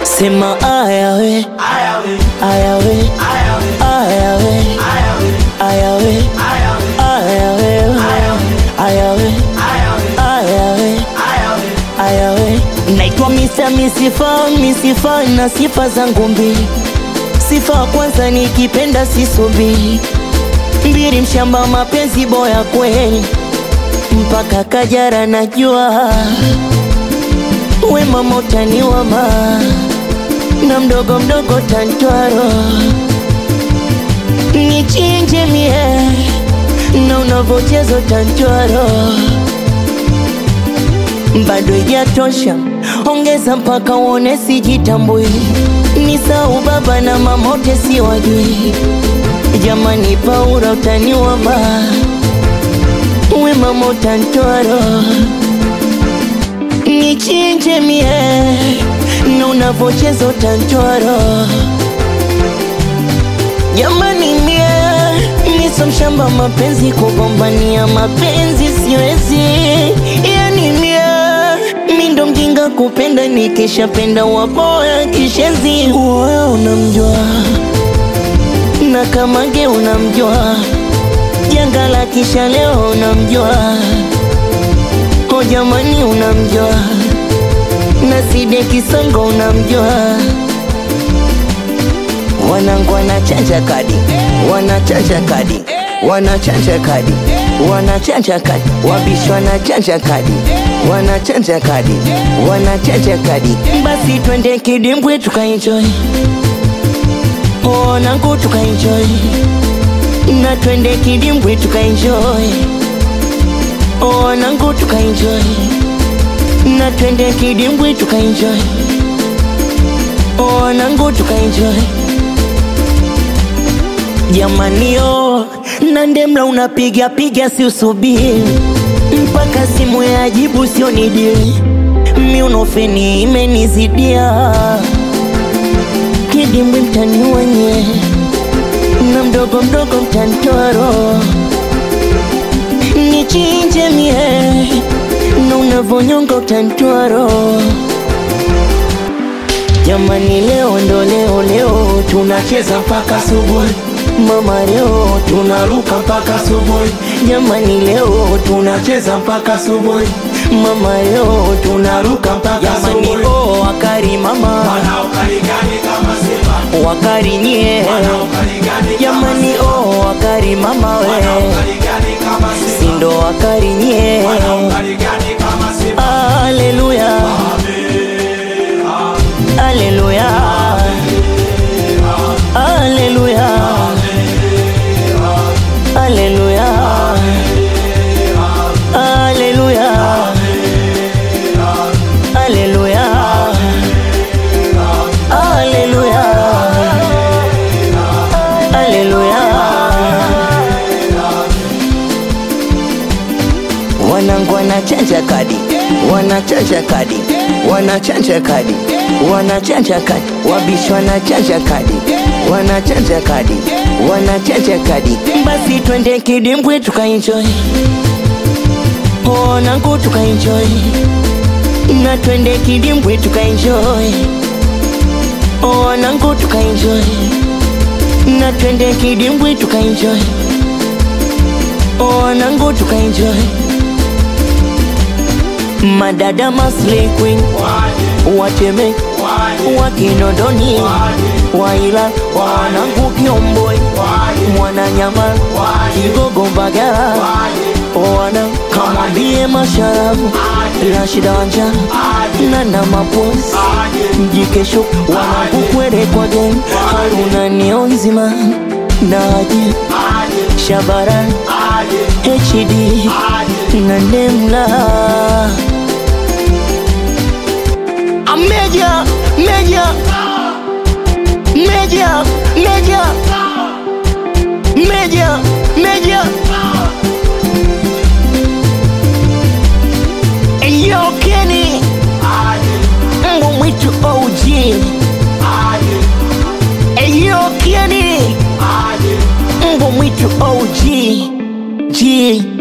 Sema aya we, aya we, aya we, aya we, aya we, aya we, aya we. Naitwa Mr. Misifa, Misifa na sifa zangu mbili. Sifa ya kwanza nikipenda sisubiri, mbili mshamba mapenzi boya kweli, mpaka Kajara najua we mama utaniwama na mdogo mdogo tantwaro nichinje mie na unavochezo tantwaro bado ijatosha, ongeza mpaka uone sijitambui, ni sau baba na mamote siwajui. Jamani, Paula utaniwama, we mama utantwaro nichinje mie na unavocheza utantwaro jamani mie miso mshamba mapenzi kugombania mapenzi siwezi yani mie mindo mjinga kupenda nikishapenda waboya kishezi uoyo unamjua na kamage unamjua janga la kisha leo unamjua ko jamani unamjua na side kisongo unamjua wanangu wanachanja kadi wanachanja kadi wanachanja kadi wanachanja kadi wabishi wanachanja kadi wanachanja kadi wanachanja kadi basi twende kidimbwi tukaenjoy wanangu tukaenjoy na twende kidimbwi tukaenjoy wanangu tukaenjoy na twende kidimbwi tukaenjoy wanangu tukaenjoy jamanio na ndemla unapiga piga si usubiri mpaka simu ya jibu sio nidili miunofeni imenizidia kidimbwi mtani wenye na mdogo mdogo mtantoro nichinje mie na unavonyonga utantwaro jamani leo ndo leo leo tunacheza mpaka subuhi mama leo tunaruka mpaka subuhi jamani leo tunacheza mpaka subuhi mama leo tunaruka mpaka jamani oh wakari mama Wanaokarigani kama Simba, wakari nyie wanaokarigani kama jamani oh wakari mama we wanaokarigani kama Simba, sindo wakari nyie wanaokarigani kama Simba. Haleluya, haleluya, haleluya, haleluya, haleluya, haleluya, haleluya, haleluya. Wanangu wanachanja kadi, wanachanja kadi, wanachanja kadi, wanachanja kadi, wabishi wanachanja kadi, wanachanja kadi, wanachanja kadi. Basi twende kidimbwi tukaenjoy, wanangu tukaenjoy, na twende kidimbwi tukaenjoy, wanangu tukaenjoy, na twende kidimbwi tukaenjoy, wanangu tukaenjoy madada Masli Queen wateme wakinondoni waila wanangu Kiomboi mwananyama Kigogo Mbagala wana kamwambie masharafu Rashida Wanja na na maposi mjikesho wanangu kwere kwa gen Haruna nio nzima naje Shabara HD na Nemla Meja, meja, meja, meja, meja, meja. Yo Kenny, mbwa mwitu OG. Yo Kenny, mbwa mwitu OG. G.